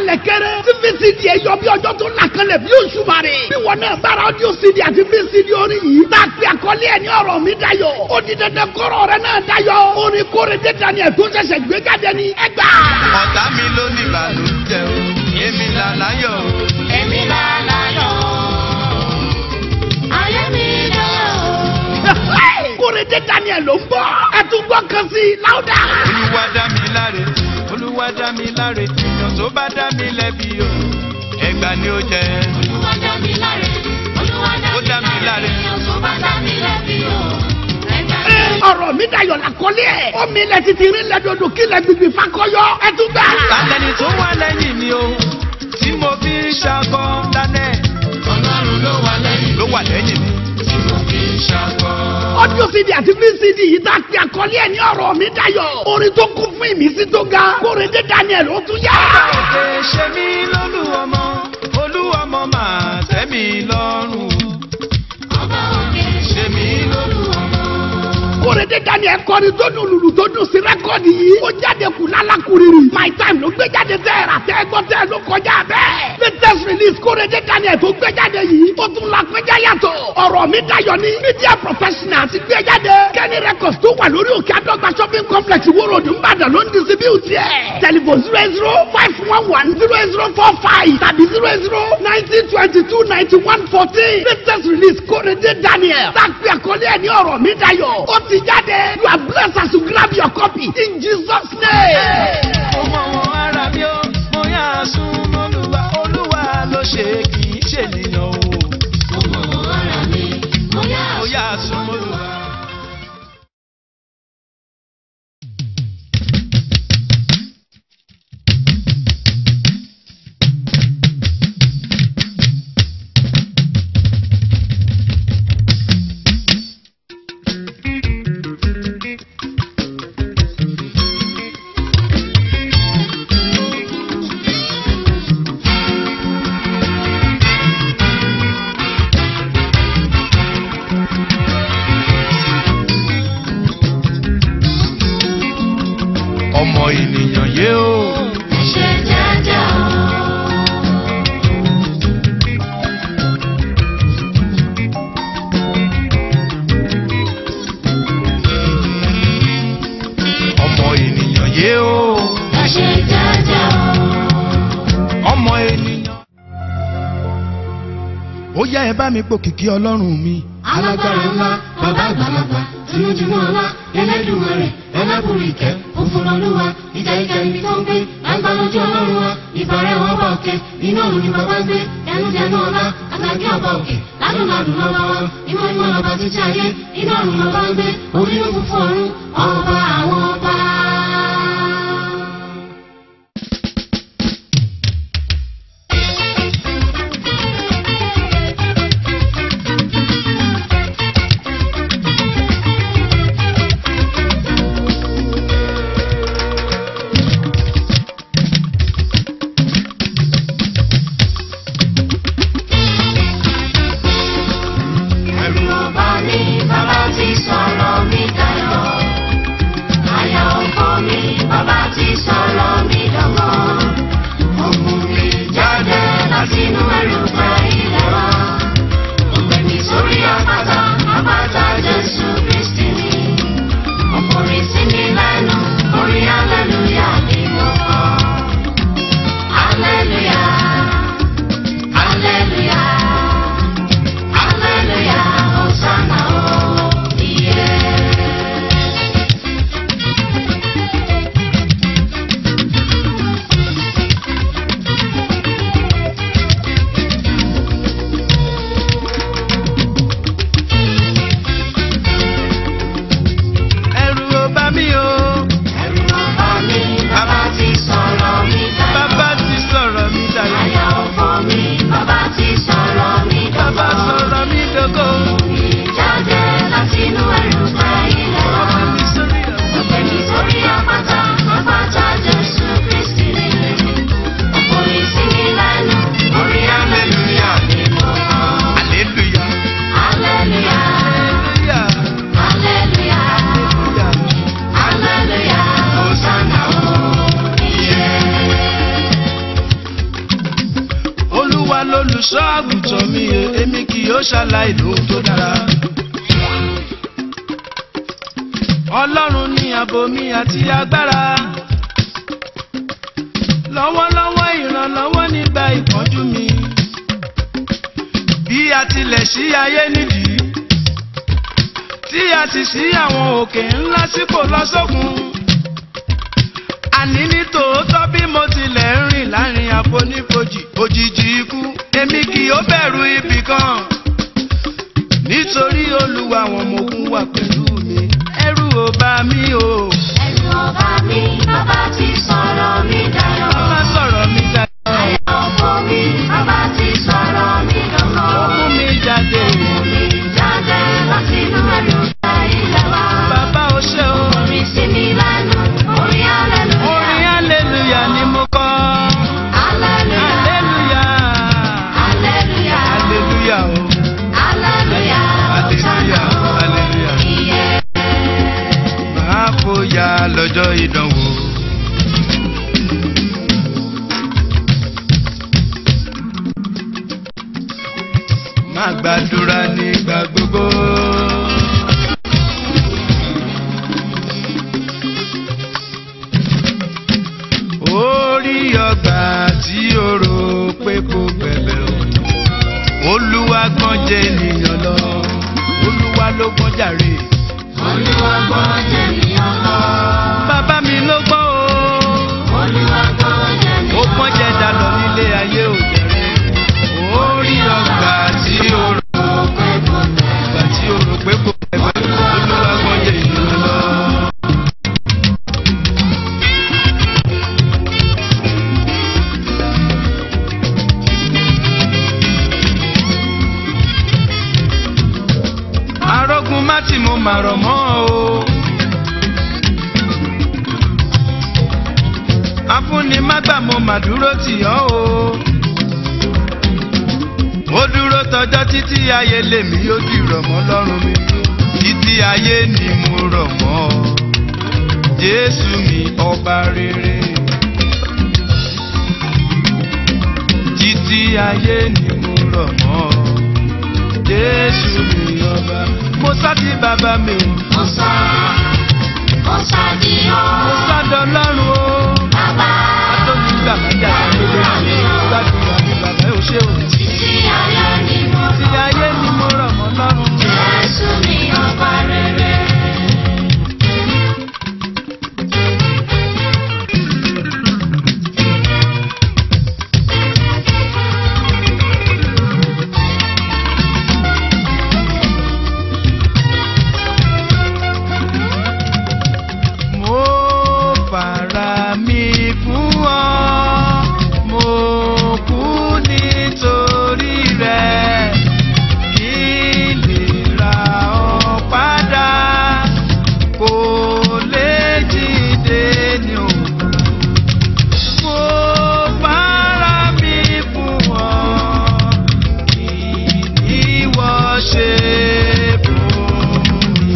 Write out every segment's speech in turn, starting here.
kalẹ̀ kẹrẹ tí vcd ẹ yọ bí ọjọ́ tó là kalẹ̀ bí oṣù bàrẹ̀ bí wọn náà bára audio cd àti vcd orin yìí tá a pe àkọlé ẹ ní ọ̀rọ̀ mi dayọ̀ ó di dandan kọ́rọ̀ rẹ náà dayọ̀ orin kórè dé daniel tó ṣẹ̀ṣẹ̀ gbé jáde ní ẹgbà. ọ̀tá mi ló ní ìbànújẹ́ o èmi là láyọ̀ o. Èmi là láyọ̀. Ayé mi dára o. kórè dé daniel ló ń bọ̀ ẹ tún gbọ́ kan sí i láwùdà. olúwa dá mi láre olúwa dá mi láre èèyàn tó bá dá mi lẹ́bi o ẹgbà ni ó jẹ. Olúwa dá mi láre. Olúwa Ó dá mi láre. Èèyàn tó bá dá mi lẹ́bi o. Ẹgbà mi. ọ̀rọ̀ mi dayọ̀ làkọ́lé ẹ̀ omi ilẹ̀ títí rí lẹ́dọ̀dọ̀ kí lẹ́ gbìgbì fakọyọ ẹ tún gbà. alẹ́ni tó wà lẹ́yìn mi o tí mo fi ń ṣakọ lánẹ́ Ọlọ́run ló wà lẹ́yìn ló wà lẹ́yìn mi. tí mo fi ń ṣàkọ. audio cd àti vcd yìí tá a pe àkọlé ẹ̀ ní ọ̀rọ̀ mi dayọ̀ orin tó kún fún ìmísí tó ga kórè dé daniel ó tún yá. òkè ṣe mí lólú ọmọ olú ọmọ máa tẹ́ mi lọ́rùn Ọba òkè ṣe mí lólú ọmọ. kórèdé daniel kọrin tó dùn lùlù tó dùn sí rẹ́kọ̀dì yìí ó jáde kù lálákùrìrì my time ló gbé jáde tẹ́ ẹ̀rà tẹ́ ẹgbọ́ tẹ́ ẹ ló kọjá bẹ́ẹ̀ latest release kórèdé daniel tó gbé jáde yìí ó tún la péjá yàtọ̀ ọ̀rọ̀ mi dayọ̀ ní media professional ti gbé jáde kẹ́ni records tó wà lórí òkè àdọ́gba shopping complex ìwòrò òdùn ìbàdàn ló ń distribute ẹ̀ telephone zero zero five one one zero zero four five tàbí zero zero nineteen twenty two ninety one fourteen latest release kórèdé daniel tá a pè àkọlé ẹ̀ ní ọ̀rọ̀ mi dayọ̀ ó ti jáde you are blessed as you grab your copy in jesus name. mo mọ wọn ara mi ó mo yà á sún mọ́lúwa olúwa ló ṣe kì í ṣèlèyàn o Ọmọ ara mi, mo yá mo yà á sún mọ́lúwa. ọmọ ènìyàn yé o. ṣe jẹ́jẹ́ o. ọmọ ènìyàn yé o. Ẹ ṣe jẹ́jẹ́ o. ọmọ ènìyàn. ó yá ẹ bá mi pò kìkì ọlọ́run mi. alágbára ńlá bàbá àgbàlagbà tinújúmọ ọlá ẹlẹdùnmarè ẹlẹbùrú ìkẹ́ òfurufúwa ìjà ìjà ibi tó ń gbé lágbá lójú ọlọ́run wa ìbàrẹ̀ wọn bá òkè iná òun ni bàbá ń gbé ẹnudẹnu ọlá àtàkì ọba òkè ládùnládùn lọ́ba wa ìmọ̀ ìmọ̀ lọ́ba títí ayé iná òun lọ́ba ń gbé orí ló fún fún ọ̀run ọba àwọn ọba. ẹ̀rù ọba mi bàbá ti sọ̀rọ̀ mi dayọ̀. Àyà ọba àgùntàn mi èmi kì yóò ṣàlàyé lóhun tó dára. ọlọ́run ní ààbò mi àti agbára. lọ́wọ́lọ́wọ́ ìrànlọ́wọ́ nígbà ìpọ́njú mi. bí a tilẹ̀ ṣí ayé nídìí. tí a sì ṣí àwọn òkè ńlá sípò lọ́sọ̀kun. àní ní tòótọ́ bí mo tilẹ̀ ń rìn láàrin àfonífojì òjijì ikú èmi kì yóò bẹ̀rù ibì kan. nítorí olúwa àwọn ọmọ ogun wà pẹ̀lú mi ẹ̀rù ò bá mi o. Ẹ̀rù ọba mi, bàbá ti sọ̀rọ̀ mi dayọ̀. má sọ̀rọ̀ mi dáadáa. Ayọ̀ ọkọ mi, bàbá ti sọ̀rọ̀ mi dọ̀kọ̀. ó mú mi jáde. Mi jáde láti inú ẹ̀rù ìgbà ilẹ̀ wa. bàbá o ṣe o. Orin sí mi lẹ́nu, orin hallelujah. orin hallelujah ni mo kọ́. Hallelujah, hallelujah. hallelujah, hallelujah o. hallelujah. hallelujah hallelujah. Iye. máa fòyà lọ́jọ́ ìdánwò. máa gbàdúrà nígbà gbogbo. orí ọgbà tí o rò pé kò gbẹ̀bẹ̀ o. olúwa gbọ́n jẹ́ ènìyàn lọ. olúwa ló gbọ́n jàre. Olúwa gbọ́ jẹ̀míyàn lọ. bàbá mi ló gbọ́n o. Olúwa gbọ́ jẹ̀míyàn lọ. ó pọ́n jẹ́ dalọ nílé ayé òjẹ̀rẹ̀. orí ọgbà tí o rò Pé kò tẹ̀. ọgbà tí o rò pé kò gbẹ̀bẹ̀ olúwa gbọ́n jẹ́ ènìyàn lọ. arógun má tí mo mà rọ̀ mọ́ o. afúnni má gbà mo mà dúró tì ọ́ o. ó dúró tọjọ́ títí ayé lèmi yóò di rọ̀ mọ́ lọ́rùn mi. títí ayé ni mo rọ̀ mọ́ ọ. jésù mi ọba rere. títí ayé ni mo rọ̀ mọ́ ọ. jésù mi ọba. mo sá sí bàbá mi o. Mo sá, mo sá di ọ́. mo sádọ̀ lọ́rùn o. Bàbá, Adóni gbàgbájà lóde mi. Gbàdúrà mi bàbá ò ṣe o. títí ayé ni mo Ti ayé ni mo rọ̀ mọ́ lọ́rùn. Jésù ni ọba rere. Mo fara mi fún ọ. Mo kú nítorí rẹ̀. Kí lè ra ọ padà. Kò lè jíde ní òkú. Mo fara mi fún ọ. Kí ni ìwọ ṣe fún mi?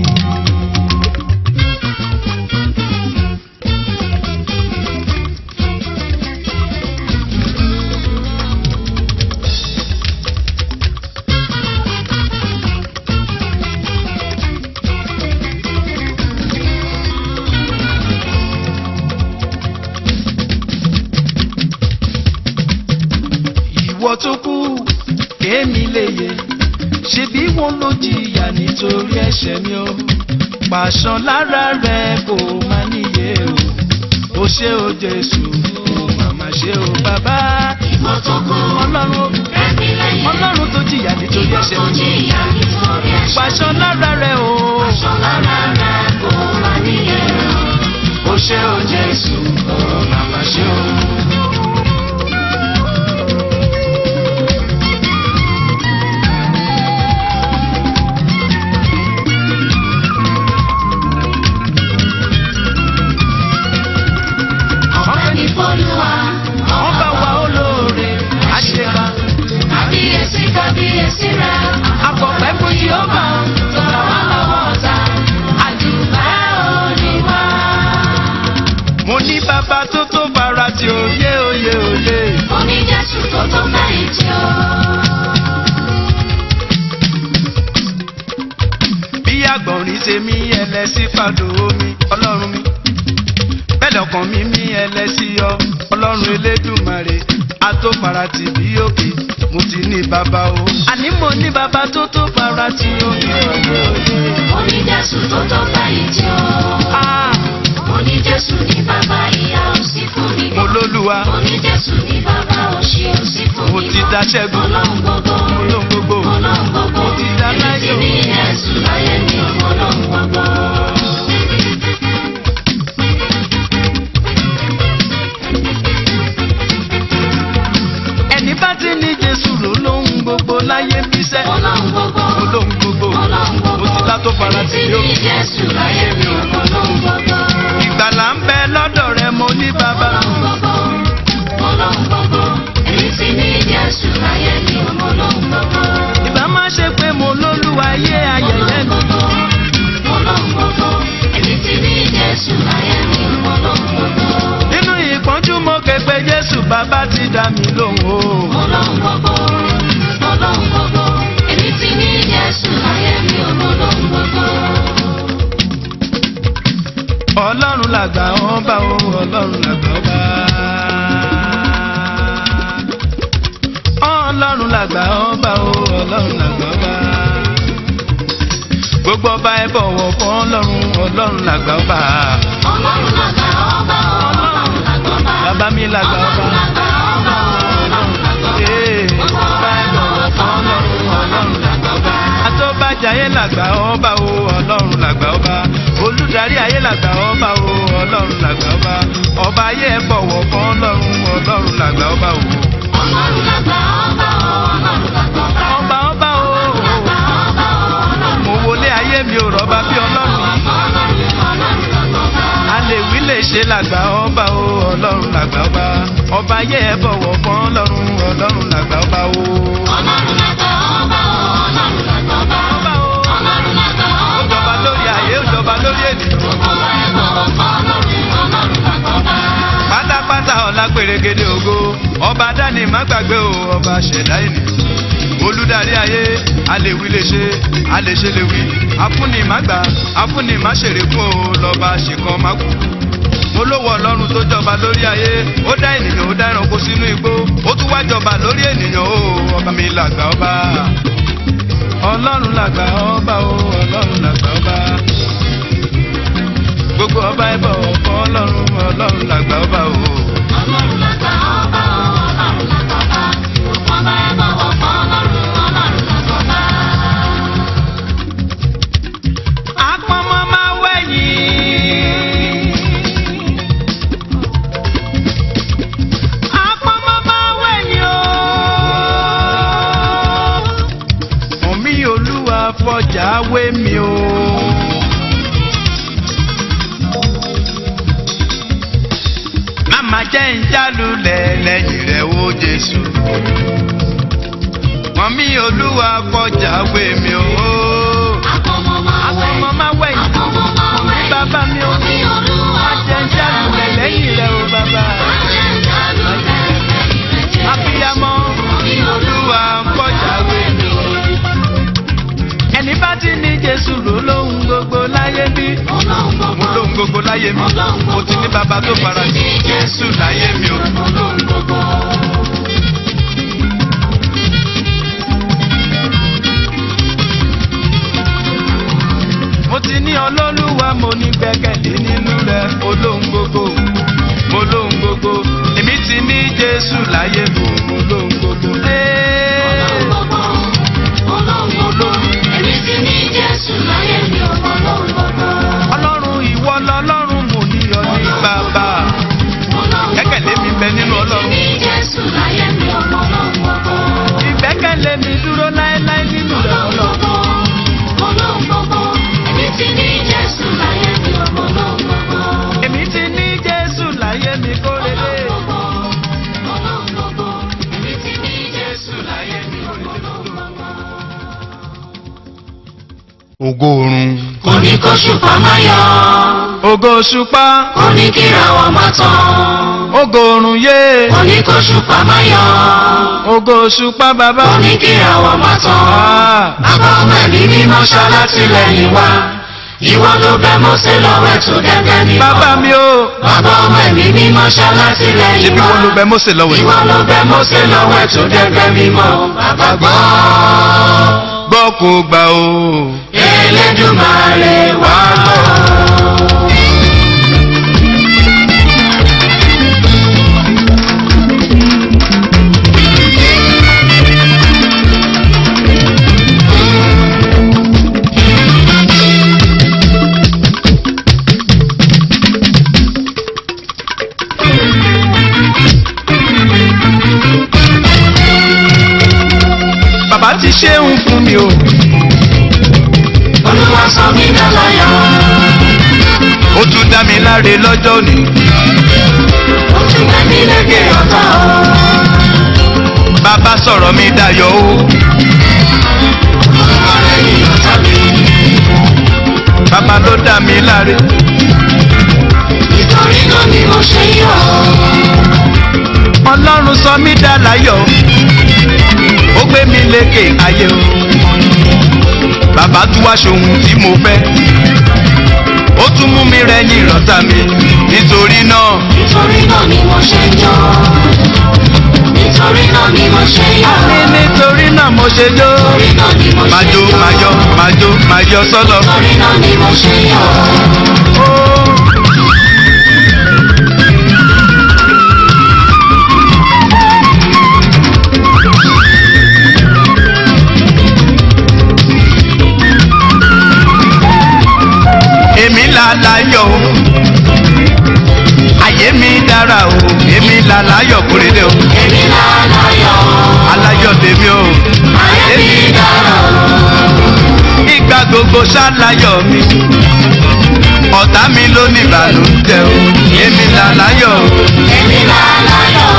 ìwọ tó kú kémi lè yẹ ṣebí wọn ló jìyà nítorí ẹ̀ṣẹ̀ mi o pàṣán lára rẹ kò má níye o ó ṣe o jésù o màmá ṣe o bàbá Ìwọ tó kú, ọlọ́run ẹ̀mí lẹ́yìn. ọlọ́run tó jìyà nítorí Ìwọ ẹ̀ṣẹ̀ tó mi jìyà nítorí ẹ̀ṣẹ̀. pàṣán lára rẹ o Aṣọ lára rẹ̀ kò má níyẹn. ó ṣe o jésù o màmá ṣe o. Ọpẹ́ ní f'Olúwa, wọ́n bá wa olóore àṣekà kábíyèsí kábíyèsí rẹ̀. akọ̀pẹ́ fún Jèhófà tó gbà wá lọ́wọ́ ọ̀tá. Àdùpẹ́ òní wá. mo ní bàbá tó tó fara tí ó yé oyè tèmi ẹlẹ́sí fàdó mi ọlọ́run mi bẹ́ẹ̀ lọ́kàn mi mi ẹlẹ́sí ọ ọlọ́run elédùmarè atófarati bí òkè mo ti ní bàbá o. àní mo ní bàbá tó tó farati òkè òkè òkè. Oní Jésù tó tó báyìí tí ó. Ah, Oní Jésù ní bàbá ìyá ò sí fún mi mo mọ́. lólúwa Oní Jésù ní bàbá òṣì ò sí fún mo mi ti mọ́. dá ṣẹ́gun Ọlọ́run gbogbo. mo lóhun gbogbo Ọlọ́run gbogbo. mo ti dá Èmi ti láyọ̀. ní Jésù láyé mi ò mọ Ọlọ́run gbogbo. ẹni bá ti ní jésù ló lóhun gbogbo láyé bíṣẹ́ Ọlọ́run gbogbo. mo lóhun gbogbo Ọlọ́run gbogbo. mo ti dá tó farati Èmi ti ní òkè. Jésù láyé mi ò mọ Ọlọ́run gbogbo. ìgbàlà ń bẹ lọ́dọ̀ rẹ mo ní bàbá. Ọlọ́run gbogbo. Ọlọ́run gbogbo. Èmi ti ní Jésù láyé mi ò mọ Ọlọ́run gbogbo. ìbá má ṣe pé mo lólúwa ayé ayẹyẹ mi. nínú ìpọ́njú mo ké pe jésù bàbá ti dá mi lóhùn o. ọlọ́run làgbà ọba o ọlọ́run làgbà ọba. ọlọ́run làgbà ọba o ọlọ́run làgbà ọba. gbogbo ọba ẹ bọ̀wọ̀ fún ọlọ́run ọlọ́run làgbà ọba. bàbá mi làgbà ọba. Ee, ọba ẹ bọ̀wọ̀ fún ọlọ́run ọlọ́run làgbà ọba. àtọ́bàjáyé làgbà ọba o ọlọ́run làgbà ọba. olùdarí ayé làgbà ọba o ọlọ́run làgbà ọba. ọba ayé ẹ bọ̀wọ̀ fún ọlọ́run ọlọ́run làgbà ọba o. ọba ọba o. mo wọlé ayé mi ò rọ́bà bí ọlọ́run yìí. a lè wí lè ṣe làgbà ọba o ọlọ́run làgbà ọba. ọba ayé ẹ bọ̀wọ̀ fún ọlọ́run ọlọ́run làgbà ọba o. ọba o. ó jọba lórí ayé ó jọba lórí ènìyàn. pátápátá ọ̀la pèrègede ògo ọba dání má gbàgbé o ọba ṣẹ̀dá ènìyàn olùdarí ayé alèwí lè ṣe alèṣe lè wí afúnni má gbà afúnni má ṣèrè fún o lọ́ba ṣìkan má kú olówó ọlọ́run tó jọba lórí ayé ó dá ènìyàn ó dá ẹranko sínú igbó ó tún wá jọba lórí ènìyàn o ọba mi làgbà ọba ọlọ́run làgbà ọba o ọlọ́run làgbà ọba gbogbo ọba ẹ bọ̀ ọ̀fọ̀ ọlọ́run ọlọ́run làgbà ọba o. Apọ́nmọ́ máa wẹ̀yìn. Apọ́nmọ́ máa wẹ̀yìn o. Omi olúwa fọjà wé mi o. Màmá jẹ́ ń jálulẹ̀ lẹ́yìn rẹ̀ wo Jésù. Omi olúwa fọjà wé mi o. Apọ́nmọ́ máa wẹ̀yìn. Omi bàbá mi o. Má jẹ́ ń jálulẹ̀ lẹ́yìn rẹ̀ o bàbá. Abiyamọ olúwa fọjà wé mi o. Ẹni bá ti ní Jésù ló lóhun gbogbo láyé bí. Mo lóhun gbogbo láyé mi. Mo ti ní bàbá tó fara sí Jésù láyé mi o. mo ti ní ọlọ́lúwa mo ní gbẹ́kẹ̀lé nínú rẹ̀ mo lóhun gbogbo mo lóhun gbogbo èmi ti ní jésù láyé mi mo lóhun gbogbo. Ee, ọlọ́run ìwọ lọ́lọ́run mo ní ọ ní bàbá gbẹ́kẹ̀lé mi bẹ nínú ọlọ́run ìgbẹ́kẹ̀lé mi dúró láéláé nínú rẹ̀ ọlọ́run. èmi ti ní jésù láyé mi kó lélẹ̀. ògo oorun. Oníkóṣùpá máa yọ, ògo òṣùpá. oníkìràwọ̀ máa tàn. ògo oorun yé. Oníkóṣùpá máa yọ, ògo òṣùpá bàbá. oníkìràwọ̀ máa tàn. Ah, Bàbá ọmọ ẹ̀mí mímọ́ ṣalátìlẹ́yìn wa. ìwọ ló bẹ Mósè lọ́wọ́ ẹ̀ tó gẹ́gẹ́ mímọ́. bàbá mi o bàbá ọmọ ẹ̀mí mímọ́ ṣalátìlẹ́yìn ṣebí wọn ló bẹ Mósè lọ́wọ́ ẹ̀. ìwọ ló bẹ Mósè lọ́wọ́ ẹ̀ tó gẹ́gẹ́ mímọ́. bàbá gbọ́ gbọ́ kó gbà o. Elédùmarè wá gbọ́. bàbá ti ṣéun fún mi o. Olúwa sọ mí dáláyọ̀. ó tún dá mi láre lọ́jọ́ òní. ó tún gbé mi lékè ọ̀tá o. bàbá sọ̀rọ̀ mi dayọ̀ o. Olúwa lẹ́yìn ọ̀tá mi. bàbá ló dá mi láre. nítorí náà ni mo ṣe yọ̀. ọlọ́run sọ mí dá láyọ̀. ó gbé mi lékè ayé o. bàbá tún wá ṣohun tí mo fẹ́. ó tún mú mi rẹ́yìn ìrọ̀tà mi. nítorí náà nítorí náà ni mo ṣe yọ̀. nítorí náà ni mo ṣe yọ̀. ní nítorí náà mo ṣe jó. nítorí náà ni mo máa ṣe jó yọ̀. máa yọ̀ máa jó máa yọ̀ sọ́lọ̀. nítorí náà ni mo ṣe yọ̀. èmi là láyọ̀ o ayé mi dára o èmi là láyọ̀ kúrédé o èmi láláyọ̀. aláyọ̀ tèmi o ayé mi dára o. ìgbà gbogbo ṣáláyọ̀ mi ọ̀tá mi ló ní ìbànújẹ́ o èmi là láyọ̀ o èmi láláyọ̀.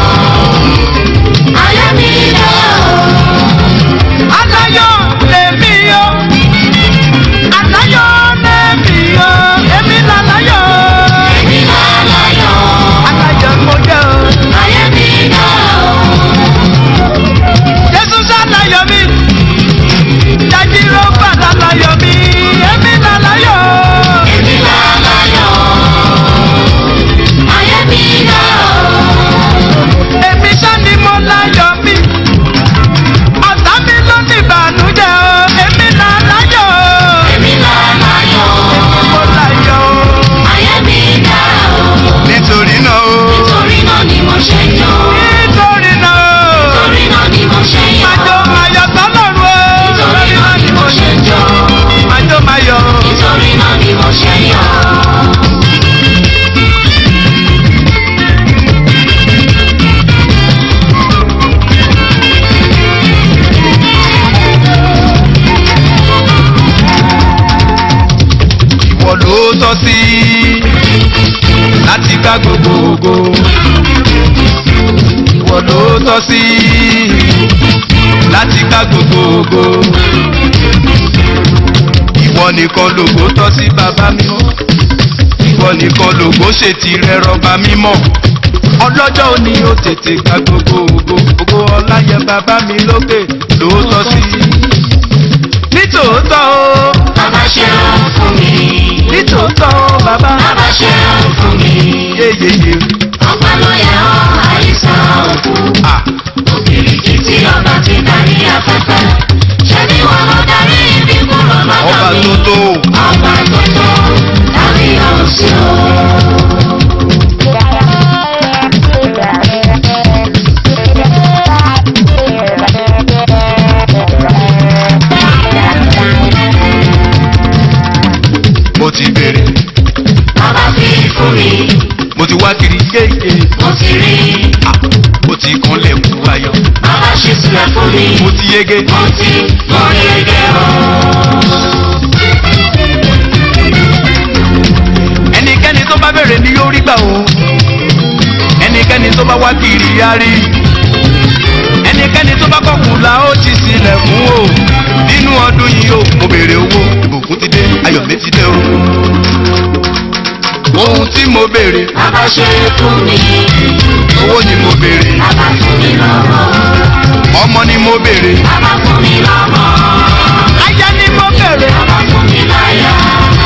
ayé mi dára o. aláyọ̀ lèmi o aláyọ̀ lèmi o èmi là láyọ̀ èmi láláyọ̀. aláyọ̀ mo jẹ́ o ayé mi dára o. jésù ṣáláyọ̀ mi jajiro bàtà láyọ̀ mi èmi là láyọ̀ èmi láláyọ̀. ayé mi dára o. èmi ṣá ni mo láyọ̀ mi ọ̀tá mi ló ní ìbànújẹ́ o èmi là láyọ̀ èmi láláyọ̀. mo láyọ̀ o. ayé mi dára o. nítorí náà o nítorí náà ni mo ṣe yọ̀. nítorí náà o nítorí náà ni mo ṣe yọ̀. májò máyọ̀ tọ́lọ́run o nítorí náà ni mo ṣe yọ̀. májò máyọ̀ nítorí náà ni mo ṣe yọ̀. ìwọ ló tọ́ sí láti gbá gbogbo ògo ìwọ ló tọ́ sí láti gbá gbogbo ògo ìwọ nìkan lògo tọ́ sí bàbá mímọ́ ìwọ nìkan lògo ṣe tirẹ̀ rọba mímọ́ ọlọ́jọ́ òní ó tètè gba gbogbo ògo ògo ọláyẹ bàbá mi lókè ló tọ́ sí nítòótọ́ o bàbá ṣe ń fún mi. nítòótọ́ o bàbá bàbá ṣe ń fún mi. yéyeye ọpẹ́ ló yẹ ọ́ àìsàn òkú. à òkìrìkì tí ọba ti darí afẹ́fẹ́. ṣé bí wọn lọ darí ibi kúrò lọ́dọ̀ ọba mi. tó tó ọba tó tó darí ọ̀sìn o. mo ti bèrè bàbá fi fún mi. mo ti wá kiri yéye mo ti rí. à mo ti kanlẹ̀ kú ayọ̀ bàbá ṣe sílẹ̀ fún mi. mo ti yege mo ti mo yege o. ẹnikẹ́ni tó bá bèrè ni yóò rí gbà o ẹnikẹ́ni tó bá wá kiri á rí ẹnikẹ́ni tó bá kọ̀kùn la ó ti sílẹ̀ fún o nínú ọdún yìí o mo bèrè owó ìbùkún ti dé ayọ̀ mi ti dé o ohun tí mo bèrè bàbá ṣe fún mi. owó ni mo bèrè bàbá fún mi lọ́wọ́. ọmọ ni mo bèrè bàbá fún mi lọ́wọ́. aya ni mo bèrè bàbá fún mi láyà.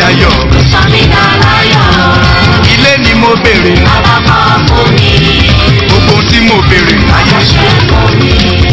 ayọ̀ sọ mí dá láyọ̀. ilé ni mo béèrè Bàbá kọ́ fún mi, gbogbo ohun tí mo béèrè láyé ó ṣe fún mi.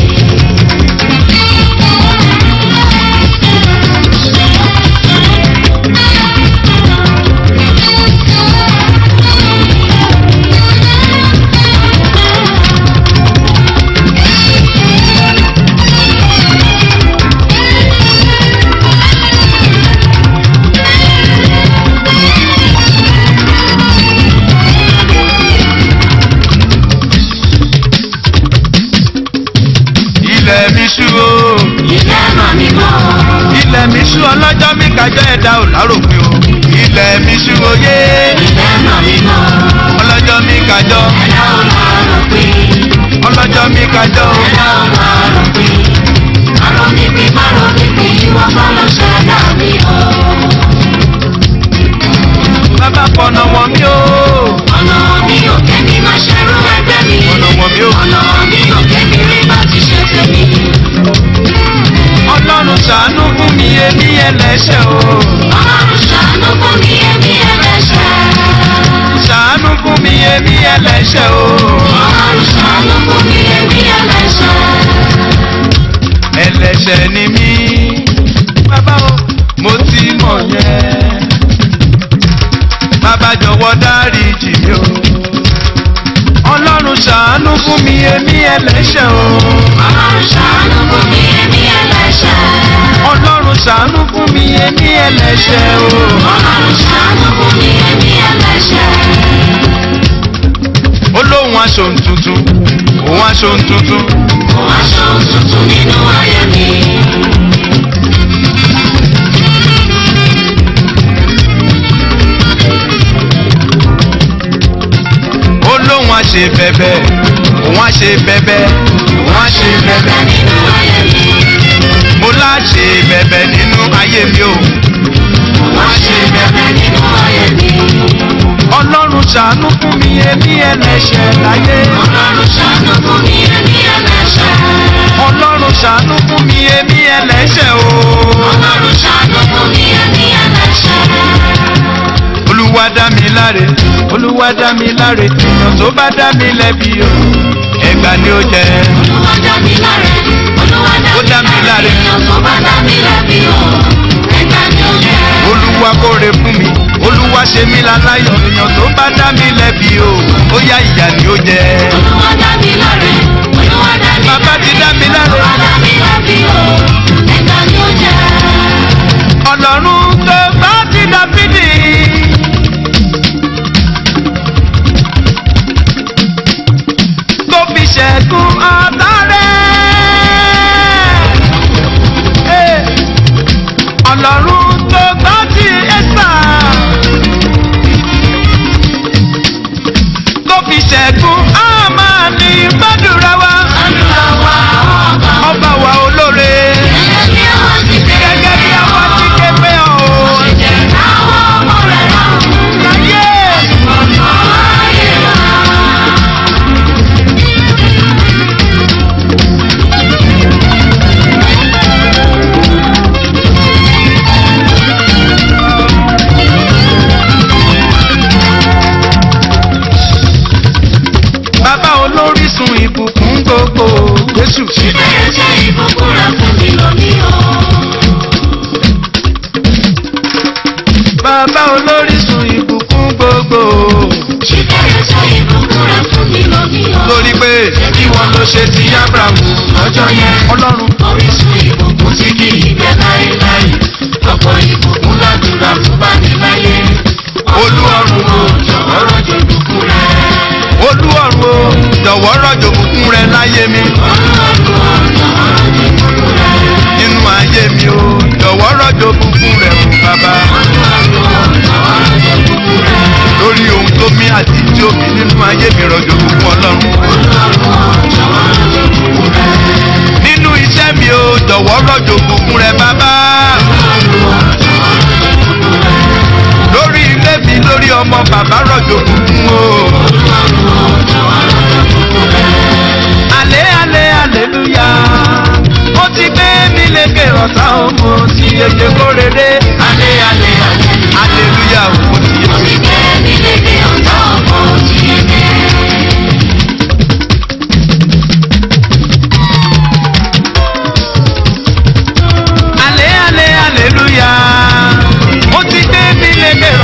ilẹ̀ mi ṣú o Ilé mà mí mọ́, ilẹ̀ mi ṣú ọlọ́jọ́ mi kájọ́ ẹ̀dá ò láròpin o ilẹ̀ mi ṣú o yé ilé mà mí mọ́, ọlọ́jọ́ mi kájọ́ ẹ̀dá ò lárò pé, ọlọ́jọ́ mi kájọ́ o ẹ̀dá ò lárò pé. Àrò mi bí márò mi bí ìwọ kọ́ ló ṣẹ̀dá mi o. bàbá fọ̀nà wọ̀n mi o Ọ̀nà mi ò kẹ́mi máa ṣerú ẹgbẹ́ mi. fọ̀nà wọ̀n mi o Ọ̀nà mi ò kẹ́mi rí bá ti ṣe tèmi. ọlọ́run ṣàánú fún mi èmi ẹlẹ́ṣẹ̀ o Ọlọ́run ṣàánú fún mi èmi ẹlẹ́ṣẹ̀. ṣàánú fún mi èmi ẹlẹ́ṣẹ̀ o Ọlọ́run ṣàánú fún mi èmi ẹlẹ́ṣẹ̀. ẹlẹ́ṣẹ̀ ni mí bàbá o mo ti mọ̀ yẹn bàbá jọ̀wọ́ dáríjì mi o ọlọ́run ṣàánú fún mi èmi ẹlẹ́ṣẹ̀ o Ọlọ́run ṣàánú fún mi èmi ẹlẹ́ṣẹ̀. ọlọ́run ṣàánú fún mi èmi ẹlẹ́ṣẹ̀ o Ọlọ́run ṣàánú fún mi èmi ẹlẹ́ṣẹ̀. ó lóun aṣọ tuntun òun aṣọ tuntun Mo wá ṣohun tuntun nínú ayé mi. ó lóun aṣe bẹ̀bẹ̀ òun aṣe bẹ̀bẹ̀ òun aṣe bẹ̀bẹ̀ Bẹ̀bẹ̀ nínú ayé mi. mo láṣẹ bẹ̀bẹ̀ nínú ayé mi o Mo wá ṣe bẹ̀bẹ̀ nínú ayé mi. ọlọ́run ṣàánú fún mi èmi ẹlẹ́ṣẹ̀ láyé Ọlọ́run ṣàánú fún mi èmi ẹlẹ́ṣẹ̀. ọlọ́run ṣàánú fún mi èmi ẹlẹ́ṣẹ̀ o Ọlọ́run ṣàánú fún mi èmi ẹlẹ́ṣẹ̀. olúwa dá mi láre olúwa dá mi láre èèyàn tó bá dá mi lẹ́bi o ẹgbà ni ó jẹ Olúwa dá mi láre. Olúwa Ó dá mi láre. Èèyàn tó bá dá mi lẹ́bi o. Ẹgbẹ́ ni ó jẹ́. olúwa kóre fún mi olúwa ṣe mí láláyọ̀ èèyàn tó bá dá mi lẹ́bi o ó yá ìyà ni ó jẹ Olúwa dá mi láre. Olúwa dá mi Bàbá ti dá mi láre. Olúwa dá mi lẹ́bi o. Ẹgbẹ́ ni ó jẹ́. ọlọ́run tó bá ti dáfídì. tó fi ṣẹ́gun ọ̀tá rẹ̀. Eh, ọlọ́run tó bá ti ẹ́sà. tó fi ṣẹ́gun àmàlì gbàdúrà wa. Olúwa wa ọba. ọba wa olóore. Gẹ́gẹ́ bí àwọn ti dé. gẹ́gẹ́ bí àwọn ti ké pé ọ̀ Ṣe jẹ́ káwọn ọmọ rẹ̀ ráhùn. láyé. Ọ̀nà ayé wa. bàbá olórísun ìbùkún gbogbo jésù Ìbẹ̀rẹ̀ jẹ́ ìbùkún rẹ̀ fún mi lónìí o. bàbá olórísun ìbùkún gbogbo Ìbẹ̀rẹ̀ jẹ́ ìbùkún rẹ̀ fún mi lónìí o. torí pé ẹbí wọn ló ṣe ti abrahamu Lọ́jọ́ yẹn, ọlọ́run orísun ìbùkún tí kì í gbẹ láéláé. Ọ̀pọ̀ ìbùkún ládùúrà fún bá mi láyé. Olúọ̀run o, jọ̀wọ́ rọ̀jò ìbùkún rẹ̀. olúọ̀run o jọ̀wọ́ rọ̀jò bùkún rẹ láyé mi Olúọ̀run o, jọ̀wọ́ rọ̀jò ìbùkún rẹ̀. nínú ayé mi o jọ̀wọ́ rọ̀jò bùkún rẹ fún bàbá Olúọ̀run o, jọ̀wọ́ rọ̀jò ìbùkún rẹ̀. lórí ohun tó mí àti tí ó mi nínú ayé mi rọ̀jò bùkún ọlọ́run Olúọ̀run o, jọ̀wọ́ rọ̀jò ìbùkún rẹ̀. nínú iṣẹ́ mi o jọ̀wọ́ rọ̀jò bùkún rẹ bàbá lórí ilé mi lórí ọmọ bàbá rọ̀jò bùkún o. Àlẹ́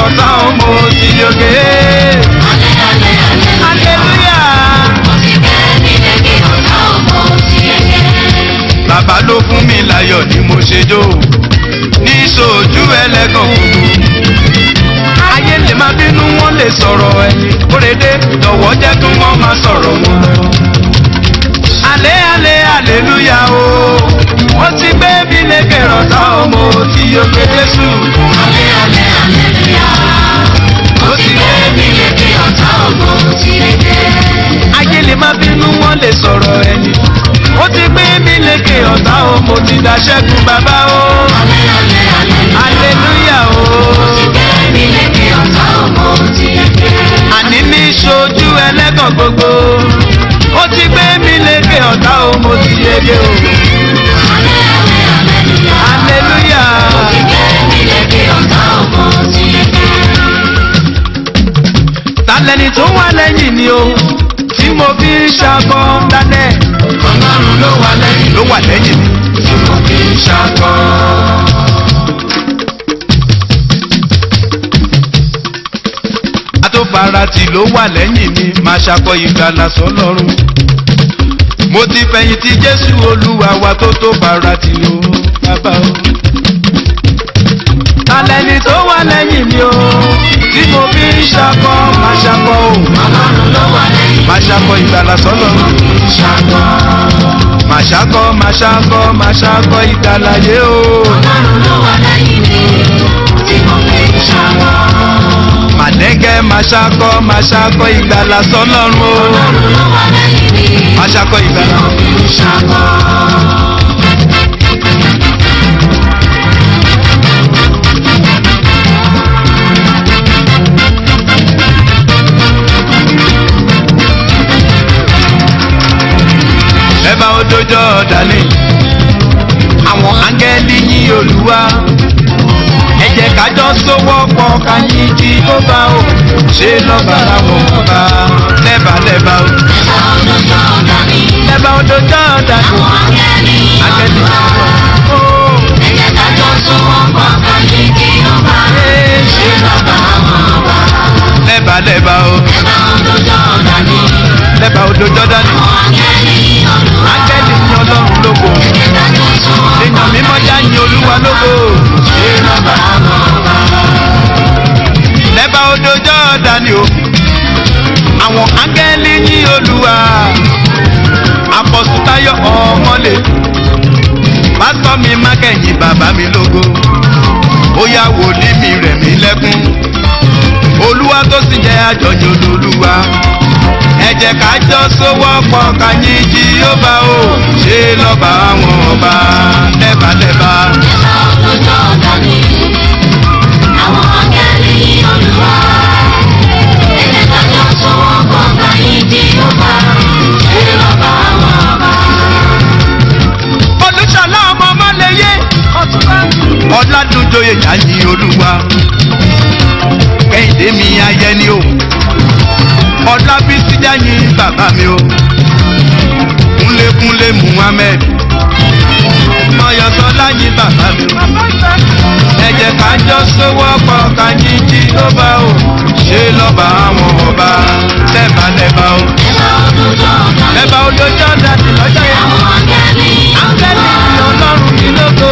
ọ̀tá ọmọ ti yege. hallelujah. bàbá ló fún mi láyọ̀ ni mo ṣe jó ní sojú ẹlẹ́gàn gbogbo. ayé lè máa bínú wọn lè sọ̀rọ̀ ẹ̀yìn kórede lọ́wọ́ jẹ́ kí wọ́n máa sọ̀rọ̀ wọn lọ. alẹ́ alẹ́ aleluya o wọ́n ti gbé mi lékè rọ̀tà ọmọ tí yóò gbé jésù. ó ti gbé mi ayé lè máa bínú wọn lè sọ̀rọ̀ ẹ̀yìn ó ti gbé mi lékè ọ̀tá o mo ti dá ṣẹ́gun bàbá o aleluya o àní ní ṣojú ẹlẹ́gàn gbogbo ó ti gbé mi lékè ọ̀tá o mo ti yege o aleluya talẹ́ni tó wà lẹ́yìn ni o tí mo fi ń ṣakọ dálẹ̀ Ọlọ́run ló wà lẹ́yìn ló wà lẹ́yìn mi. tí mo fi ń ṣakọ. atófarati ló wà lẹ́yìn mi máa ṣakọ ìgbàlà sọlọ́run. mo ti fẹ̀yìntì jésù olúwa wa tó tó farati o bàbá o. talẹ́ni tó wà lẹ́yìn mi o tí mo fi ń ṣakọ máa ṣakọ o Ọlọ́run ló wà lẹ́yìn máa ṣakọ ìgbàlà sọlọ́run. tí mo fi ń ṣakọ. máa ṣakọ máa ṣakọ máa ṣakọ ìgbàlà yé o. Ọlọ́run ló wà lẹ́yìn mi tí mo fi ń ṣakọ. màdẹ́gẹ́ máa ṣakọ máa ṣakọ ìgbàlà sọlọ́run o. Ọlọ́run ló wà lẹ́yìn mi máa ṣakọ tí ìgbàlà. mo fi ń ṣakọ. ẹ̀bá odojọ́ ọ̀dàlẹ̀ àwọn áńgẹ́lì yín olúwa ẹ jẹ́ kájọ sówọ́ pọ̀ ká yín kí ó bá o ṣe lọ́ba láwọn ọba lẹ́bàá lẹ́bàá o Ẹ̀bá olójó ọ̀dà mi, ẹ̀bá odojọ́ ọ̀dàlẹ̀ àwọn áńgẹ́lì áńgẹ́lì Olúwa. ó Ẹ jẹ́ ká jọ sowọ́pọ̀ ká yìn kí ọba. Ṣé lọ́ba àwọn ọba? lẹ́bàá lẹ́bàá o Ẹ̀bá olójó ọ̀dà mi, lẹ́bàá odojọ́ ọ̀dàlẹ̀ àwọn áńgẹ́lì Olúwa. áńgẹ́lì yín ọlọ́run lógo Ẹ jẹ́ ká jọ sowọ́pọ̀ èèyàn mímọ́ já yín olúwa lógo ṣé lọ́ba àwọn ọba? lẹ́bàá odojọ́ ọ̀dàlẹ̀ o àwọn áńgẹ́lì yín olúwa apọ̀sùtáyọ̀ ọmọlẹ̀ pásítọ̀ mi má kẹ́yìn bàbá mi lógo ó yá wòlíì mi rẹ̀ mí lẹ́kún olúwa tó sì jẹ́ àjọyọ̀ olúwa ẹ jẹ́ ká jọ sówọ́pọ̀ ká yìn Jíhófà o ṣe lọ́ba àwọn ọba lẹ́bàlẹ́bà Ẹ̀bá olójó ọ̀dà mi, àwọn áńgẹ́lì Olúwa. Ẹ jẹ́ ká jọ sowọ́pọ̀ ká yìn Jèhófà. Ṣé lọ́ba àwọn ọba? olùṣọ́lá ọmọ ọmọlẹ́yẹ ọ̀làdúnjọyè yáyí olúwa kẹ́hìndé mi ayẹni o ọ̀làbísí yáyí bàbá mi o kúnlékúnlé muhammed mọ̀yọ́sọ́lá yí bàbá mi o ẹ jẹ́ ká jọ sówọ́pọ̀ ká yìn Jíhófà o ṣe lọ́ba àwọn ọba lẹ́bàlẹ́bà o Ẹ̀bá olójó ọ̀dà mi, lẹ́bà olójó dàdí lọ́jọ́ yẹn àwọn áńgẹ́lì áńgẹ́lì Olúwa. ni ọlọ́run mi lógo.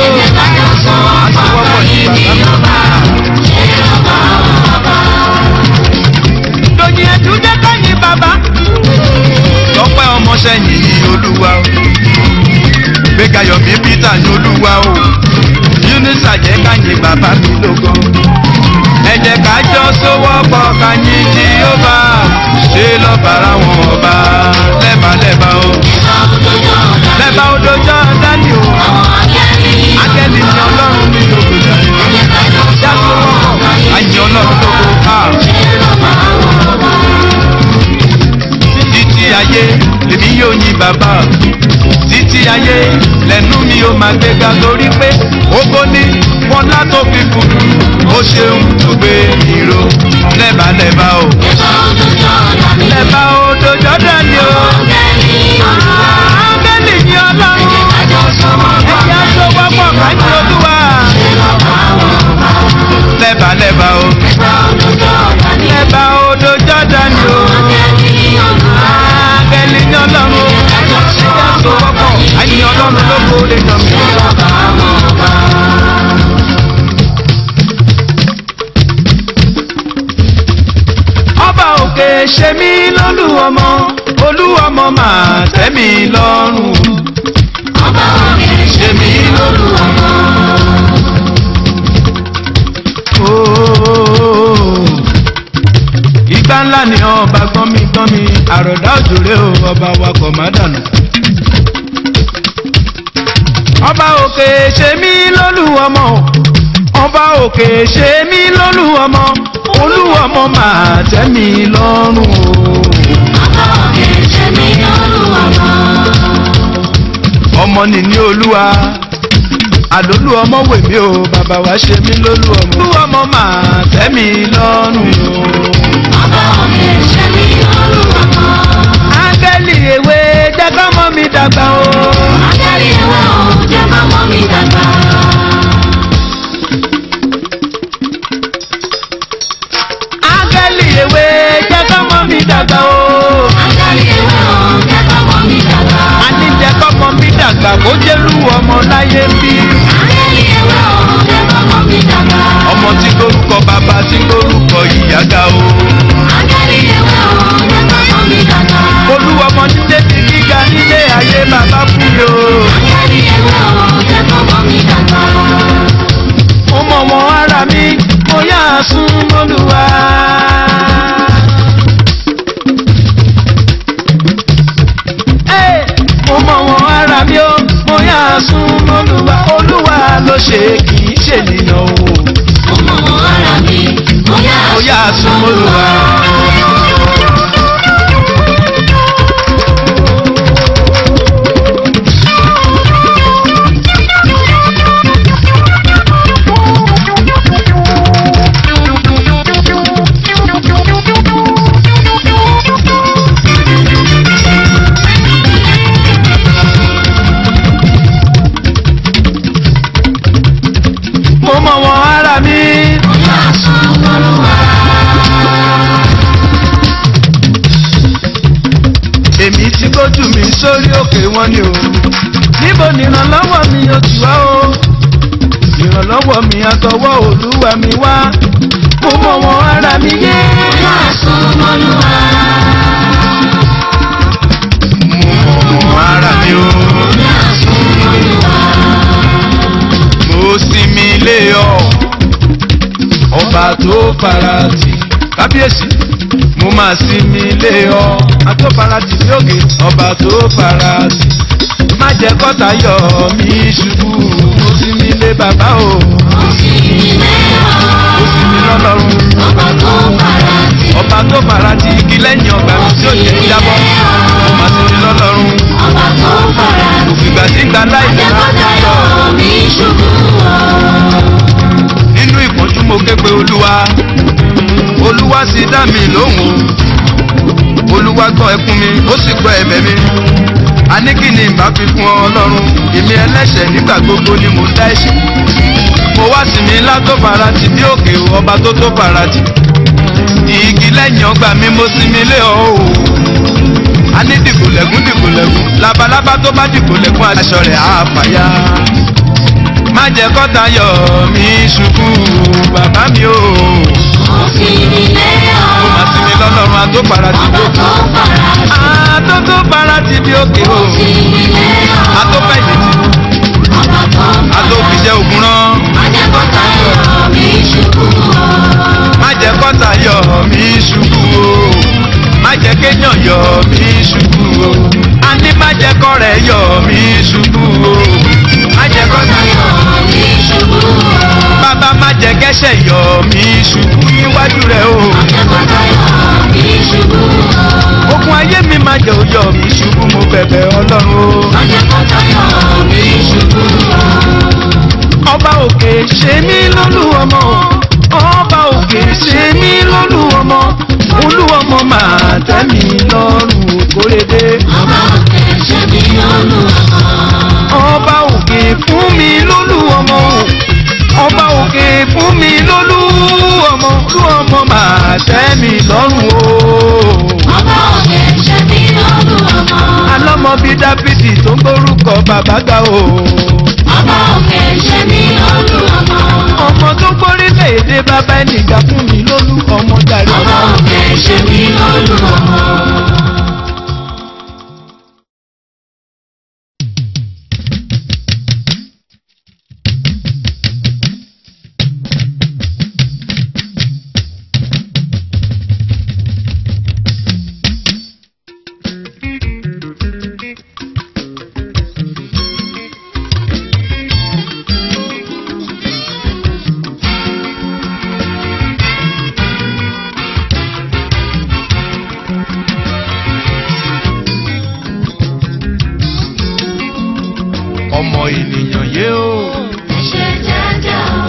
lóyìn ẹ̀dùn jẹ́ kẹ́yìn bàbá. tọ́pẹ́ ọmọọṣẹ́ yìí ní olúwa o. gbẹ́gayọ̀mí peter ní olúwa o. unisa jẹ́ káyìn bàbá mi lógo. ẹ jẹ́ ká jọ sówọ́pọ̀ káyìn Jíhófà ṣe lọ́bàrà wọn ọba lẹ́bàlẹ́bà o. lẹ́bà odojọ́ dání o. akẹ́lì ni ọlọ́run mi lógo jáde. já sówọ́pọ̀ káyìn ọlọ́run lógo. Ah. títí ayé lèmi yóò yin bàbá títí ayé lẹ́nu mi yóò máa gbéga lórí pé ògo ni bọ́lá tó fi fún ó ṣeun tó gbé ìró lẹ́bàlẹ́bà o lẹ́bà o dojọ́ dání o áńgẹ́lì ni ọlọ́run ẹ̀yà tó wọ́pọ̀ kájí olúwa lẹ́bàlẹ́bà o Ẹ̀bá olójó ọ̀dà ni. lẹ́bà odò jọ́dánì o Áńgẹ́lì ní Olúwa. áńgẹ́lì ní ọlọ́run o Ẹjọ́ sọ tó wọ́pọ̀ àyìn ọlọ́run lóko lè jọ mí. ọba àwọn ọba. ọba òkè ṣe mí lólú ọmọ olú ọmọ máa tẹ́ mi lọ́rùn. Ọba òkè ṣe mí lólu ọmọ. Ooo. Ìgbà ńlá ni ọba gbọ́nmi gbọ́nmi àròdá òjòrè o ọba wa kò má dànù. Ọba òkè ṣe mí lólú ọmọ ọba òkè ṣe mí lólú ọmọ olú ọmọ máa tẹ́ mi lọ́rùn o. Ọba òkè ṣe mí lólu ọmọ. ọmọ nìní olúwa àlólú ọmọ wèmí o bàbá wa ṣe mí lólú ọmọ. olú ọmọ máa tẹ́ mi lọ́rùn o. Ọba òkè ṣe mí lólu ọmọ. áńgẹ́lì ewé jẹ́ kọ́mọ mi dàgbà o. Áńgẹ́lì ìwé o, jẹ́ kọ́mọ mi dàgbà. áńgẹ́lì ewé jẹ́ kọ́mọ mi dàgbà o. Áńgẹ́lì ìwé o, jẹ́ kọ́mọ mi dàgbà. àní jẹ́ kọ́mọ mi dàgbà kó jẹ́lú ọmọ láyé bí. Áńgẹ́lì ìwé o, jẹ́ kọ́mọ mi dàgbà. ọmọ tí lórúkọ bàbá tí lórúkọ ìyá ga o. Áńgẹ́lì ìwé o, jẹ́ kọ́mọ mi dàgbà. olú ọmọ ní débi gíga nílé ayé bàbá fún mi o. Áńgẹ́lì ìwé o, jẹ́ kọ́mọ mi dàgbà. ó mọ̀ wọ́n ara mi mo yá a sún mọ́lúwa. Ẹ́, mo mọ̀ wọ́n ara mi ó mo yá a sún mọ́lúwa. olúwa ló ṣe kì í ṣènìyàn o. Ọmọ wọn ara mi, mo yá mo yá a sún mọ́lúwa. mo mọ̀ wọ́n ara mi. mo yá sùn lọ́lúwa. èmi ti gbójú mi sórí òkè wọn ni o níbo ni ìrànlọ́wọ́ mi yóò ti wá o ìrànlọ́wọ́ mi àtọwọ́ olúwa mi wá mo mọ̀ wọ́n ara mi yé mo yá sùn lọ́lúwa. mo mọ̀ wọ́n ara mi o mo yá sùn lọ́lúwa. mo sinmi lé ọ ọba tó farati kábíyèsí mo máa sinmi lé ọ àtọ́farati ní òkè ọba tó farati má jẹ́ kọ́ta yọ mí ṣubú mo sinmi lé bàbá o. mo sì nílé ọ. ó sì mí lọ́lọ́run. ọba tó fara sí. ọba tó fara ti igi lẹ́yìn ọgbà mi tí ó jẹ́ jábọ́. ó máa sì mí lọ́lọ́run. ọba tó fara sí. òfìgbà tí gba láì lè rà. Ajẹ́kọ̀tayọ̀ mi ṣubú ọ. nínú ìpọ́njú mo ké pe olúwa. olúwa sì dá mi lóhùn. olúwa gbọ́ ẹkún mi ó sì gbọ́ ẹ̀bẹ̀ mi. a ní kí ni ìbá fi fún ọ ọlọ́run. èmi ẹlẹ́ṣẹ̀ nígbà gbogbo ni mo dá ẹ̀ṣẹ̀. mo wá sí mi ńlá tó fara ti bí òkè ọba tó tó fara ti. igi lẹ́yìn ọgbà mi mo sinmi lé ọ o. a ní dìgbòlẹ́gún dìgbòlẹ́gún labalábá tó bá dìgbòlẹ́gún aṣọ rẹ̀ á fàya. má jẹ́ kọ́ta yọ mí ṣubú bàbá mi o. Mo sì nílé ọ. ó máa sinmi lọ́lọ́run àtòpara ti bí Ọba òkè. tó fara sí. àtòtò para ti bí òkè o. Mo sì nílé ọ. àtòfẹ́ ìdètí Ọba tó fara sí. àtòfìjẹ́ ògùn rán. Ajẹ́kọ̀tayọ̀ mi ṣubú ọ. má jẹ́ kọ́ta yọ mí ṣubú o má jẹ́ kéèyàn yọ mí ṣubú o a ní má jẹ́ kọ́rẹ́ yọ mí ṣubú o má jẹ́ kọ́ta yọ Ajẹ́kọ̀tayọ̀ mi ṣubú ọ. bàbá má jẹ́ kẹ́sẹ̀ yọ mí ṣubú níwájú rẹ̀ o Ajẹ́kọ̀tayọ̀ mi ṣubú ọ. ogun ayé mi má jẹ́ òyọ mí ṣubú mo bẹ̀bẹ̀ ọlọ́run o Ajẹ́kọ̀tayọ̀ mi ṣubú ọ. ọba òkè ṣe mí lólú ọmọ ọba òkè ṣe mí lólú ọmọ olú ọmọ máa tẹ́ mi lọ́rùn kórede. Ọba òkè ṣe mí lọ́lùwà. ọba òkè fún mi lólú ọmọ o ọba òkè fún mi lólú olú ọmọ olú ọmọ màá tẹ́ mi lọ́rùn o. Ọba òkè ṣe bí olú ọmọ. alọ́mọ bíi dábìdì tó ń gbórúkọ bàbá ga o. Ọba òkè ṣe bí olú ọmọ. ọmọ tó gbórílẹ̀ èdè bàbá ẹnìgbà fún mi lólú ọmọ jàre. Ọba òkè ṣe bí olú ọmọ. ọmọ ènìyàn yé o. Ẹ ṣe jẹ́jẹ́ o.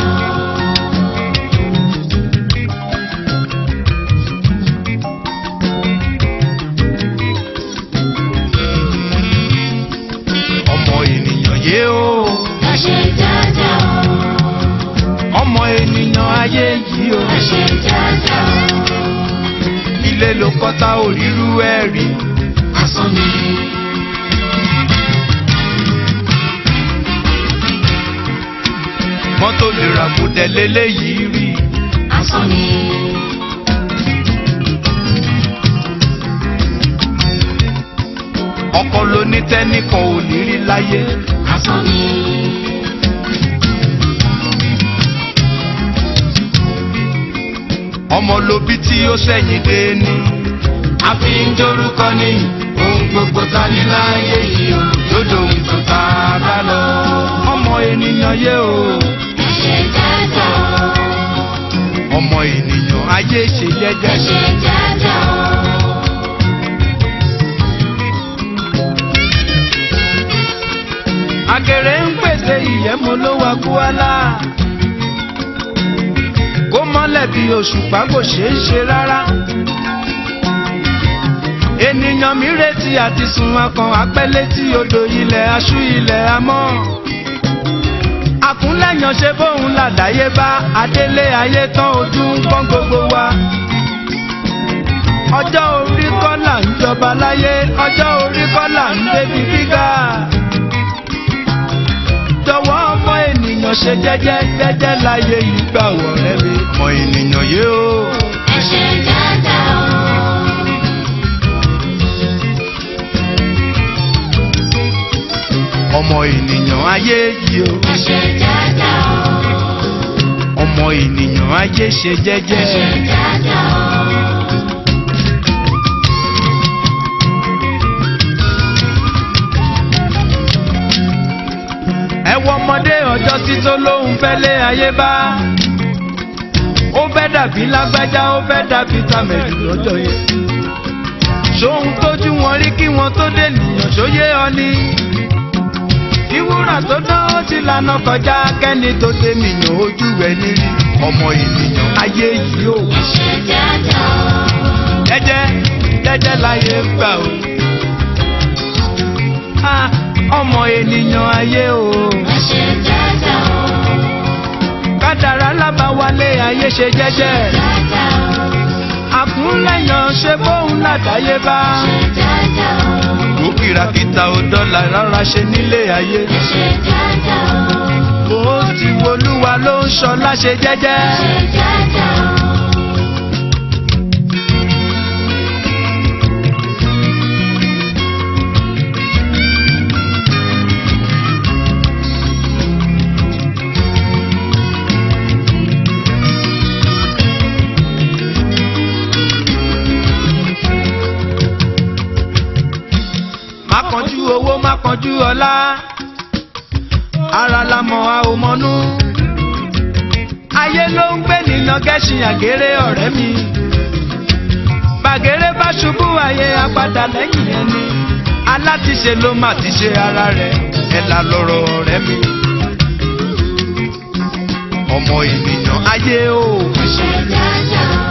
ọmọ ènìyàn yé o. Ẹ ṣe jẹ́jẹ́ o. ọmọ ènìyàn ayé yìí o. Ẹ ṣe jẹ́jẹ́ o. ilé ló kọ́ta òrírú ẹ̀ rí. Asán ni. mọ́tò lè rà kó tẹ̀lé léyìí rí. Asán ni. ọkọ ló ní tẹ́nìkan ò ní rí láyé. Asán ni. ọmọ ló bí tí ó sẹ́yìn dé ní. a fi ń dorúkọ ní ohun gbogbo ta ní láyé yìí o lódò ìtàn tá a bá lọ. ọmọ ènìyàn yé o. Ẹ ṣe jẹ́jẹ́ o. ọmọ ènìyàn ayé ṣe Ẹ jẹ́jẹ́. ṣe jẹ́jẹ́ o. Àgèrè ń pèsè ìyẹ́mu ló wá kúálá. Kó mọ́lẹ̀ bí òṣùpá kò ṣeé ṣe rárá. Ènìyàn mi retí àti sùn akàn apẹ́lẹ́ tí odò ilẹ̀ aṣú ilẹ̀ amọ́. Àkúnlẹ̀yàn ṣe bóun làdáyé bá adélé ayé tán ojú ń pọ́n gbogbo wa. Ọjọ́ orí kọ́ là ń jọba láyé, ọjọ́ orí kọ́ là ń débi gíga jọ̀wọ́ ọmọ ènìyàn ṣe jẹ́jẹ́ jẹ́jẹ́ láyé ìgbà wọ̀rẹ́ mi. ọmọ ènìyàn yé o. Ẹ ṣe jẹ́jẹ́ o. ọmọ ènìyàn ayé yìí o. Ẹ ṣe jẹ́jẹ́ o. ọmọ ènìyàn ayé ṣe Ẹ ṣe jẹ́jẹ́. jẹ́jẹ́ o. ẹ wọ ọmọdé ọjọ́ sí tó lóhùn fẹ́ lé ayé bá. ó fẹ́ dàbí lágbájá ó fẹ́ dàbí tàmẹ̀lú lọ́jọ́ yẹn. ṣóhun tójú wọn rí kí wọn tó dé nìyàn ṣóyé ọ ni. ìwúrà tó dán ó ti lànà kọjá kẹ́ni tó dé nìyàn ojú ẹ̀ nírí. ọmọ ènìyàn ayé yìí ó. Ẹ ṣe jẹ́jẹ́ o. jẹ́jẹ́ jẹ́jẹ́ láyé gbà o. Ah, ọmọ ènìyàn ayé o. Ẹ ṣe jẹ́jẹ́ o. kádàrá lábàwálé ayé ṣe jẹ́jẹ́. Jẹ́jẹ́ o. àkúnlẹ̀yàn ṣe bóun látàyé bá. Ṣe jẹ́jẹ́ o. ó kìràkìtà ò dọ́là rárá ṣe nílé ayé. Ẹ ṣe jẹ́jẹ́ o. ó ti wolúwa ló ń ṣọlá ṣe jẹ́jẹ́. Ṣe jẹ́jẹ́ o. má kánjú owó má kánjú ọlá. ara la mọ̀ a ò mọ̀nú. ayé ló ń gbé nínú gẹ́ṣin àgéré ọ̀rẹ́ mi. bàgéré bá ṣubú ayé apádà lẹ́yìn ẹni. alátiṣe ló má ti ṣe ara rẹ̀ ẹ̀ là lọ́rọ̀ ọ̀rẹ́ mi. ọmọ ènìyàn ayé o. Ẹ ṣe jẹ́jẹ́ o.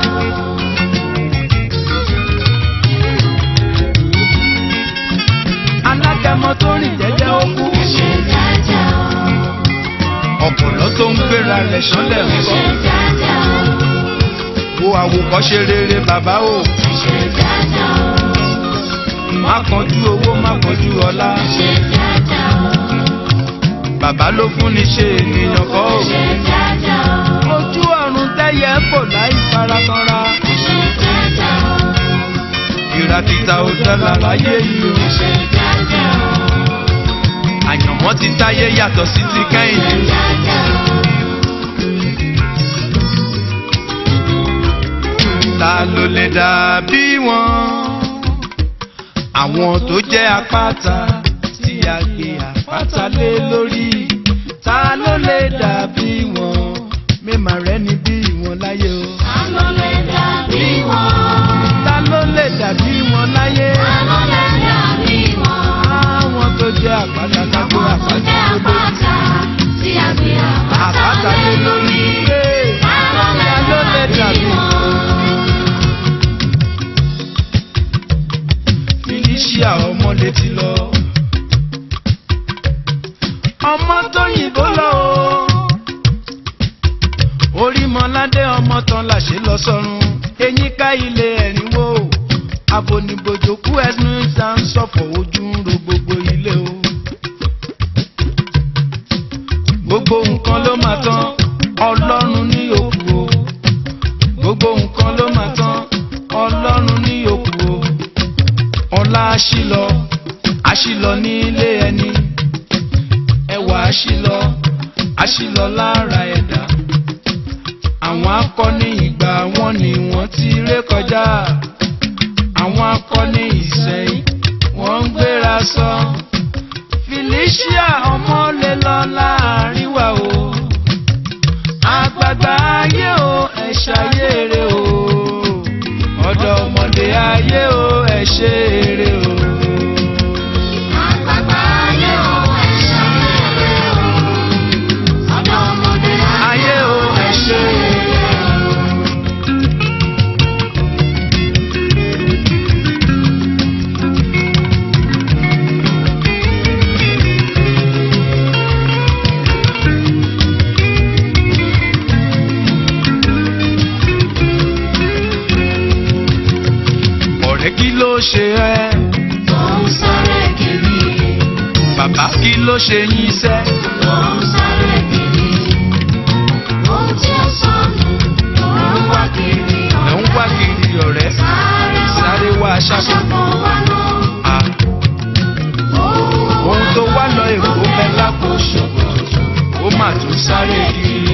alágẹmọ tó rìn jẹ́jẹ́ ó kú. Ẹ ṣe jẹ́jẹ́ o. ọ̀pọ̀lọ́ tó ń gbéra rẹ̀ sánlẹ̀ ń Ẹ bọ̀. ṣe jẹ́jẹ́ àwòkọ́ṣe rere bàbá o ẹ ṣe dáadáa o má kánjú owó má kánjú ọlá ẹ ṣe dáadáa o bàbá ló fún ni ṣe ènìyàn kọ́ o. ẹ ṣe dáadáa o ojú ọ̀run tẹ́yẹ ń fò láì farakanra ẹ ṣe dáadáa o ìrà títà ò dára láyé yìí o. ẹ ṣe dáadáa o àyànmọ́ ti táyé yàtọ̀ sí ti kẹ́hìndé. dáadáa o. ta ló lè dàbí wọn. àwọn tó jẹ́ àpáta tí a gbé àpáta lé lórí. ta ló lè dàbí wọn. mímà rẹ ni bí wọn láyé o. Ta ló lè dàbí wọn? ta ló lè dàbí wọn láyé. Ta ló lè dàbí wọn? àwọn tó jẹ́ àpáta ká gbé Àwọn tó jẹ́ àpáta àpáta tí a gbé àpáta àpáta lé lórí. Ta ló lè ta ló lè dàbí wọn. wọn? felicia ọmọ létí lọ. ọmọ tó yìnbó lọ o. orí mọ́ládé ọmọ tán làṣẹ lọ sọ́run. eyín ká ilé ẹ̀rín wò. abonibojò kú ẹnu ìta ń ṣọ̀fọ̀ ojú ń ro gbogbo ilé o. gbogbo nǹkan ló máa tán ọlọ́run ní òkú o. gbogbo nǹkan ló máa tán ọlọ́run ní òkú o ọlá àṣìlọ àṣìlọ nílé ẹni ẹwà àṣìlọ àṣìlọ lára ẹ̀dá àwọn akọni ìgbà wọn ni wọ́n ti ré kọjá àwọn akọni ìsẹ̀yìn wọ́n ń gbéra sọ felicia ọmọ lè lọ láàrin wa o àgbàgbà ayé o ẹ ṣayére o ọ̀dọ́ ọmọdé ayé o ẹ ṣe eré o. Àgbàgbà ayé o, ẹ ṣayẹyẹ o. Ọ̀dọ́ ọmọdé ayé o ẹ ṣe eré o. ọ̀rẹ́ kí ló ṣe ẹ́ tó ń sáré kiri, bàbá kí ló ṣe yín sẹ́ tó ń sáré kiri. Ohun tí ó sọnù tó ń wá kiri ẹ̀ ń wá kiri ọ̀rẹ́ Sáré wá, sáré wá aṣáko aṣọ́kọ̀ wá lọ. à ohun tó wá lọ èkó bẹ lápò ṣòkòtò ó mà tún sáré kiri.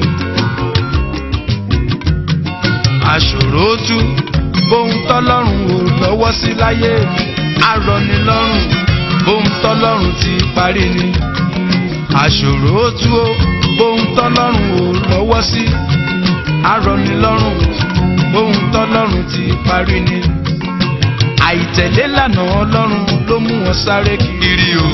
àṣòro tú bóun tọ́lọ́run ò lọ́wọ́ sí láyé arọnilọ́rùn bóun tọ́lọ́run ti parí ni. àṣòro tú ó bóun tọ́lọ́run ò lọ́wọ́ sí arọnilọ́rùn bóun tọ́lọ́run ti parí ni. àìtẹ̀lé lànà ọlọ́run ló mú wọn sáré kiri o.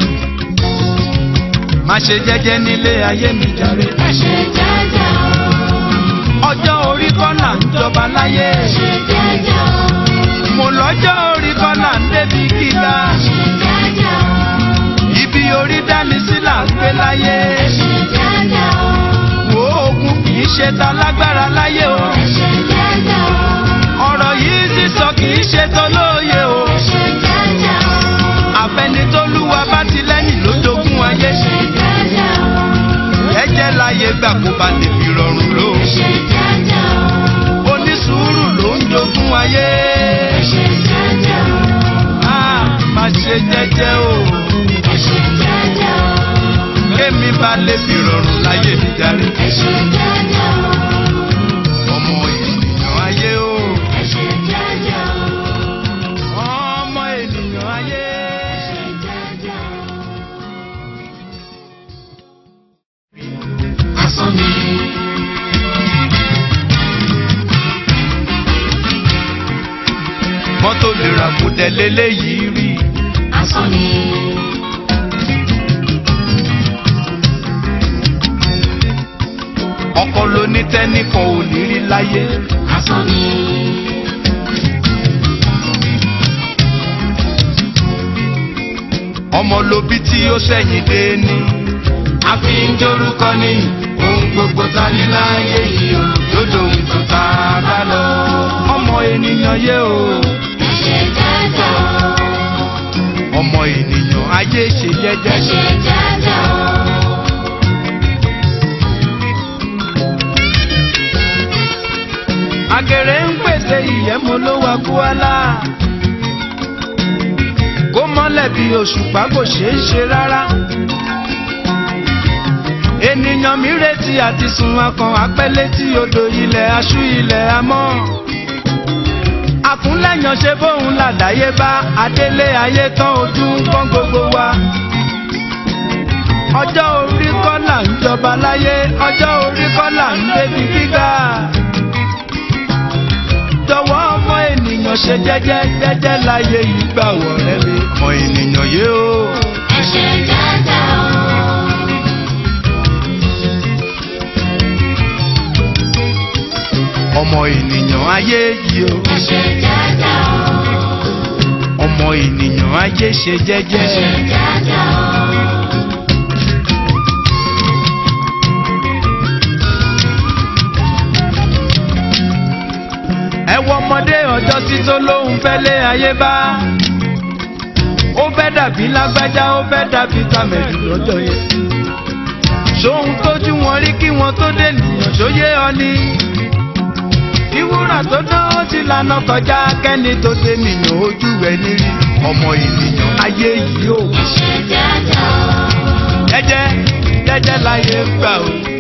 má ṣe jẹ́jẹ́ nílé ayé mi jàre. Ẹ ṣe jẹ́jẹ́ o, ọjọ́ orí kọ́nà ń jọba láyé. ẹ ṣe jẹ́jẹ́ o, mo lọ́jọ́ orí kọ́nà ń débi gíga. ẹ ṣe jẹ́jẹ́ o, ibi orí dání sí là ń gbé láyé. ẹ ṣe jẹ́jẹ́ o, wo ogun kì í ṣe ta lágbára láyé o. ẹ ṣe jẹ́jẹ́ o, ọ̀rọ̀ yìí sísọ kì í ṣe tolóye o. ẹ ṣe jẹ́jẹ́ o, àfẹnitólúwa bá ti lẹ́yìn ló jogún ayé. ẹ ṣe jẹ́jẹ́ o, ẹ̀jẹ̀ láyé gbà kó ba lè fi rọrùn lò. ẹ ṣe jẹ́jẹ́ o, onísùúrù ló ń jogún ayé. ẹ ṣe jẹ́jẹ́ o, a má ṣe jẹ́jẹ́ o. ẹ ṣe jẹ́jẹ́ o, kémi bá lè fi rọrùn láyé mi jáde. ẹ ṣe jẹ́jẹ́ o, ọmọ ènìyàn ayé o. ẹ ṣe jẹ́jẹ́ o, ọmọ ènìyàn ayé. ẹ ṣe jẹ́jẹ́ o. Asán ni. mọ́tò lè rà kó dẹ léléyìí rí. Asán ni. ọkọ ló ní tẹ́nìkan ò ní rí láyé. Asán ni. ọmọ ló bí tí ó sẹ́yìn dé ní. a fi ń jórúkọ ní ohun gbogbo ta ní láyé yìí o lódò ìtàn tá a bá àgèrè ń pèsè ìyẹ́mu ló wá kúálá kó mọ́lẹ̀ bí òṣùpá kò ṣeé ṣe rárá ènìyàn mi retí àti sun akàn apẹ́lẹ́ tí odò ilẹ̀ aṣú ilẹ̀ amọ́ àkúnlẹ̀yàn ṣe bóun làdáyé bá adélé ayé tán ojú ń pọ́n gbogbo wa ọjọ́ orí kọ́ là ń jọba láyé ọjọ́ orí kọ́ là ń débi gíga jọ̀wọ́ ọmọ ènìyàn ṣe jẹ́jẹ́ jẹ́jẹ́ láyé yìí gbà wọ̀rẹ́ mi ọmọ ènìyàn yé o. ẹ ṣe jẹ́jẹ́ o. ọmọ ènìyàn ayé yìí o ẹ ṣe jẹ́jẹ́ o. ọmọ ènìyàn ayé ṣe ẹ ṣe jẹ́jẹ́. jẹ́jẹ́ o. ẹ wo ọmọdé ọjọ́ sí tó lóhun fẹ́ lé ayé bá ó fẹ́ dàbí lágbájá ó fẹ́ dàbí tàmẹ̀dù lọ́jọ́ yẹn ṣóhun tójú wọn rí kí wọn tó dé nìyàn ṣóyé ọ ni ìwúrà tó dán ó ti lànà kọjá kẹ́ni tó dé nìyàn ojú ẹ̀ nírí ọmọ ènìyàn ayé yìí ó ẹ ṣe jẹ́jẹ́ o. jẹ́jẹ́ jẹ́jẹ́ láyé gbà ó